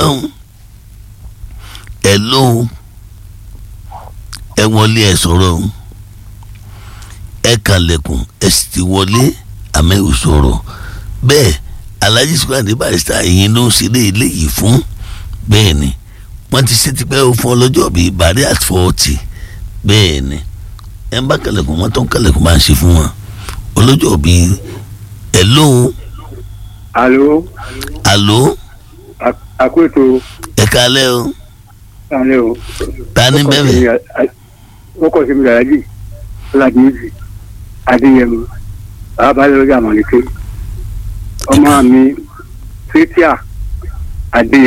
lọ́hùn ẹ lóhùn ẹ wọlé ẹ sọ̀rọ̀ o ẹ kànlẹ̀kùn ẹ sì ti wọlé àmọ́ ẹ ò sọ̀rọ̀ bẹ́ẹ̀ alhaji sukandi barista ìyẹn ló ń ṣe lé eléyìí fún bẹ́ẹ̀ ni wọ́n ti ṣe tipẹ́ o fún ọlọ́jọ́ bíi bàrí at forty bẹ́ẹ̀ ni ẹ ń bá kànlẹ̀kùn wọ́n tó ń kànlẹ̀kùn máa ń ṣe fún wọn ọlọ́jọ́ bíi ẹ lóhùn alo àló àkóso ẹ kálẹ́ o alẹ́ o. ta ni bẹ́ẹ̀ wọ́n kọ́ sí mi làlájì ọ̀làdìyẹ́sì adéyẹmọ abalẹ̀ lọ́jà mọ̀lẹ́kẹ́ ọmọ mi fétíà adéyẹmọ.